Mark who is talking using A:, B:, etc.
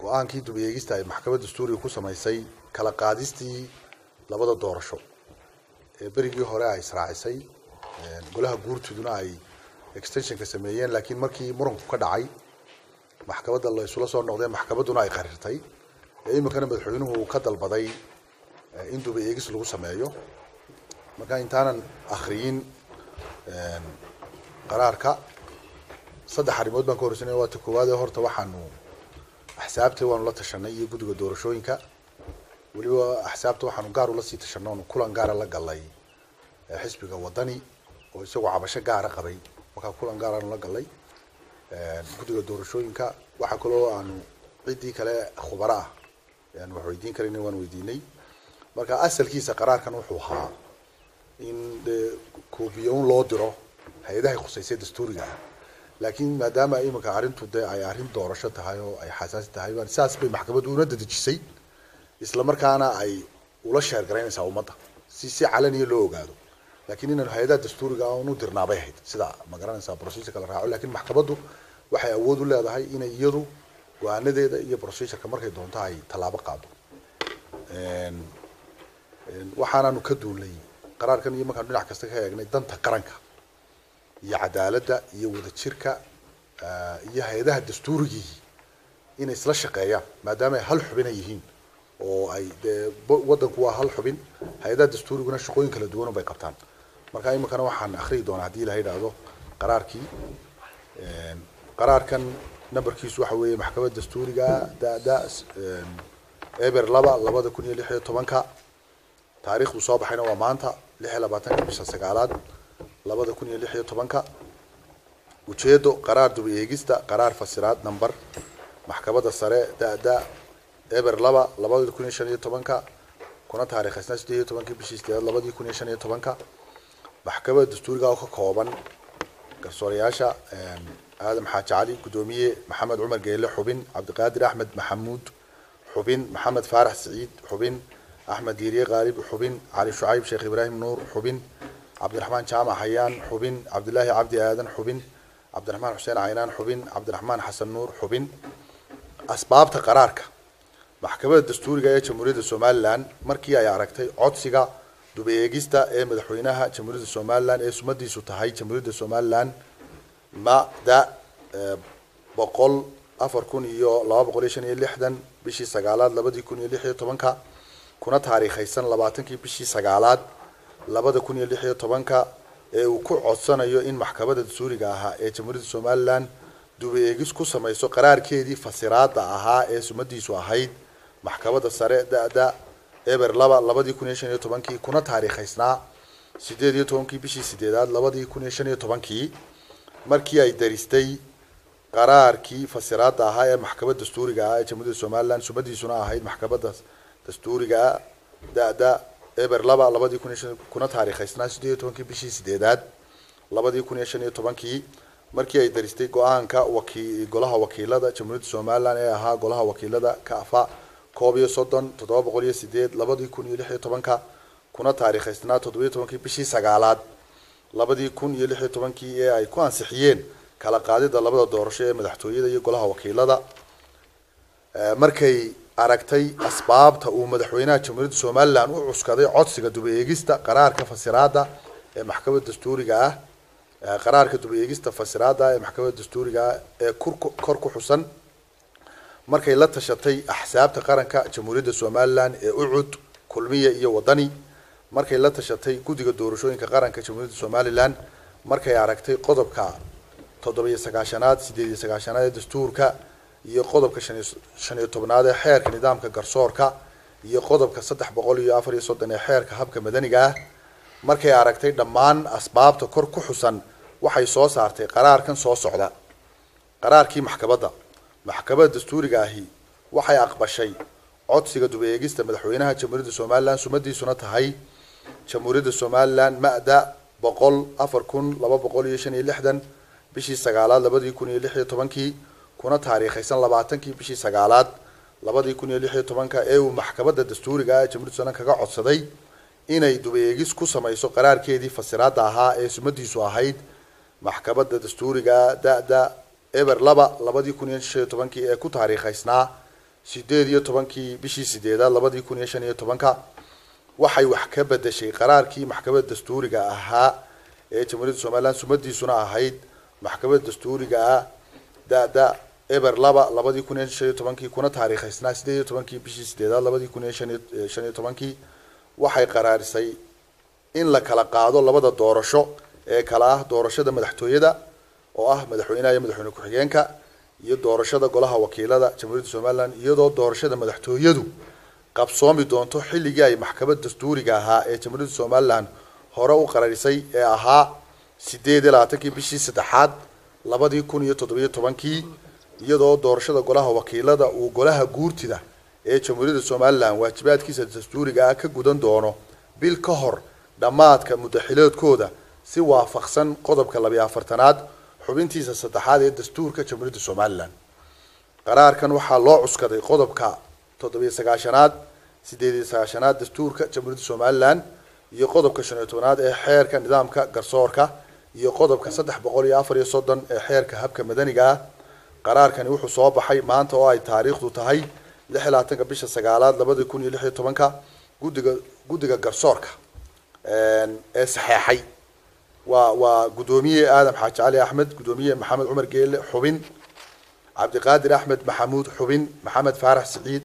A: go-aankii dub eegista ay maxkamad dastuuriga ku samaysay kala qaadistii labada doorasho ee berigii hore ay israacisay golaha guurtiduna ay extensionka sameeyeen laakiin markii muranku ka dhacay maxkamadda la isula soo noqdeen maxkamadduna ay qarirtay ee iminkana madaxweynuhu uu ka dalbaday in duba eegis lagu sameeyo marka intaanan akriyin qaraarka saddex arrimood baan ka horeysanaya waa ta koowaad ee horta waxaanu axsaabta waanu la tashanay iyo guddiga doorashooyinka weliba axsaabta waxaanu gaar ula sii tashanay oonu kulan gaara la galay xisbiga wadani oo isagoo cabasho gaara qabay markaa kulan gaaraanu la galay guddiga doorashooyinka waxaa kaloo aanu ciddii kale khubaro ah aan wax weydiin karayna waan weydiinay marka asalkiisa qaraarkan wuxuu ahaa in dee koobiyoon loo diro hay-adahay khuseysay dastuuriga ah laakiin maadaama iminka arrintu dee ay arrin doorasho tahay oo ay xasaasi tahay saas bay maxkamaddu una dadejisay isla markaana ay ula sheergaraynaysaa ummadda si si calaniya loo ogaado laakiin inaanu hay-adaha dastuuriga ah unu dirnaabay ahayd sida ma garanaysaa procedureka la raaco lakiin maxkamaddu waxay awood u leedahay inay iyadu go-aanadeeda iyo procedureka markay doonto ay tallaabo qaado waxaanaanu ka duulnay qaraarkan iyo markaanu dhinac kasta ka eegnay danta qaranka iyo cadaaladda iyo wadajirka iyo hay-adaha dastuurigii inay isla shaqeeyaan maadaama ay hal xubin ay yihiin oo ay dee waddanku waa hal xubin hay-adaha dastuuriguna shaqooyin kala duwan bay qabtaan marka iminkana waxaan akriyi doonaa haddii ilaha idhaahdo qaraarkii qaraarkan numberkiisu waxa weeye maxkamadda dastuuriga da-da eber laba labada kun iyo lix iyo tobanka taariikhdu soo baxayna waa maanta lix iyo labaatanka bisha sagaalaad labada kun iyo lix iyo tobanka ujeedo qaraar duba eegista qaraar fasiraad number maxkamadda sare da-da eber laba labada kun iyo shan iyo tobanka kuna taariikhaysna sideed iyo tobankii bishii sideedaad labadii kun iyo shan iyo tobanka maxkamadda dastuuriga oo ka kooban garsoorayaasha aadam xaaji cali guddoomiye maxamed cumar geele xubin cabdiqaadir axmed maxamuud xubin maxamed faarax siciid xubin axmed diiriye qaalib xubin cali shucayb sheekh ibraahim nuur xubin cabdiraxmaan jaamac hayaan xubin cabdilaahi cabdi aadan xubin cabdiraxmaan xuseen caynaan xubin cabdiraxmaan xasan nuur xubin asbaabta qaraarka maxkamadda dastuuriga ee jamhuuriyadda somalilan markii ay aragtay codsiga duba eegista ee madaxweynaha jamhuuriyadda somalilan ee sumadiisu tahay jamhuuriyadda somalilan mada boqol afar kun iyo laba boqol iyo shan iyo lixdan bishii sagaalaad labadii kun iyo lix iyo tobanka kuna taariikhaysan labaatankii bishii sagaalaad labada kun iyo lix iyo tobanka ee uu ku codsanayo in maxkamadda dastuuriga ahaa ee jamhuuriyadda somalilan duba eegis ku samayso qaraarkeedii fasiraada ahaa ee sumadiisu ahayd maxkamadda sare da-da eber laba labadii kun iyo shan iyo tobankii kuna taariikhaysnaa sideed iyo tobankii bishii sideedaad labadii kun iyo shan iyo tobankii markii ay daristay qaraarkii fasiraada ahaa ee maxkamadda dastuuriga ah ee jamhuuriyadda somalilan sumadiisuna ahayd maxkamadda dastuuriga da-da eber laba labadii kun iyo shan kuna taariikhaysnaa sideed iyo tobankii bishii sideedaad labadii kun iyo shan iyo tobankii markii ay daristay go-aanka waki golaha wakiilada jamhuuriyadda somalilan ee ahaa golaha wakiilada kaafa koob iyo soddon toddoba boqol iyo sideed labadii kun iyo lix iyo tobanka kuna taariikhaysnaa toddoba iyo tobankii bishii sagaalaad labadii kun iyo lix iyo tobankii ee ay ku ansixiyeen kala qaadida labada doorasho ee madaxtooyada iyo golaha wakiilada markay aragtay asbaabta uu madaxweynaha jamhuuriyadda somalilan u cuskaday codsiga duba eegista qaraarka fasiraada ee maxkamadda dastuuriga ah qaraarka duba eegista fasiraada ee maxkamadda dastuuriga ah ee kor ku xusan markay la tashatay axsaabta qaranka jamhuuriyadda somalilan ee ucud kulmiya iyo wadani markay la tashatay guddiga doorashooyinka qaranka jamhuuriyadda somalilan markay aragtay qodobka toddoba-iyo sagaashanaad sideed iyo sagaashanaad ee dastuurka iyo qodobka shan iyo tobnaad ee xeerka nidaamka garsoorka iyo qodobka saddex boqol iyo afar iyo soddon ee xeerka habka madaniga ah markay aragtay dhammaan asbaabta kor ku xusan waxay soo saartay qaraarkan soo socda qaraarkii maxkamadda maxkamadda dastuuriga ahi waxay aqbashay codsiga duba eegista madaxweynaha jamhuuriyadda somalilan sumadiisuna tahay jamhuuriyadda somalilan ma-da boqol afar kun laba boqol iyo shan iyo lixdan bishii sagaalaad labadii kun iyo lix iyo tobankii kuna taariikhaysan labaatankii bishii sagaalaad labadii kun iyo lix iyo tobanka ee uu maxkamadda dastuuriga ah jamhuuriyadda somalilan kaga codsaday inay duba eegis ku samayso qaraarkeedii fasiraada ahaa ee sumadiisu ahayd maxkamadda dastuuriga da-da eber laba labadii kun iyo shan iyo tobankii ee ku taariikhaysnaa sideed iyo tobankii bishii sideedaad labadii kun iyo shan iyo tobanka waxay wax ka bedeshay qaraarkii maxkamadda dastuuriga ahaa ee jamhuuriyadda somaliland sumadiisuna ahayd maxkamadda dastuuriga ah da-da eber laba labadii kun iyo shan iyo tobankii kuna taariikhaysnaa sideed iyo tobankii bishii sideedaad labadii kun iyo shan iyo shan iyo tobankii waxay qaraarisay in la kala qaado labada doorasho ee kala ah doorashada madaxtooyada oo ah madaxweynaha iyo madaxweyne ku-xigeenka iyo doorashada golaha wakiilada jamhuuriyadda somaliland iyadoo doorashada madaxtooyadu qabsoomi doonto xilligii ay maxkamad dastuuriga ahaa ee jamhuuriyadda somaliland hore u qararisay ee ahaa sideed iyo labaatankii bishii saddexaad labadii kun iyo toddobiyo tobankii iyadoo doorashada golaha wakiilada uu golaha guurtida ee jamhuuriyadda somaliland waajibaadkiisa dastuuriga ah ka gudan doono bil ka hor dhammaadka muddaxiloodkooda si waafaqsan qodobka labiyo afartanaad xubintiisa saddexaad ee dastuurka jamhuuriyadda somaliland qaraarkan waxaa loo cuskaday qodobka toddobiyo sagaashanaad sideed iyo sagaashanaad dastuurka jamhuuriyadda somaliland iyo qodobka shan iyo tobanaad ee xeerka nidaamka garsoorka iyo qodobka saddex boqol iyo afar iyo soddon ee xeerka habka madaniga ah qaraarkani wuxuu soo baxay maanta oo ay taariikhdu tahay lix iyo labaatanka bisha sagaalaad labadii kun iyo lix iyo tobanka guddiga guddiga garsoorka ee saxeexay waa waa guddoomiye aadam xaaji cali axmed guddoomiye maxamed cumar geele xubin cabdiqaadir axmed maxamuud xubin maxamed faarax siciid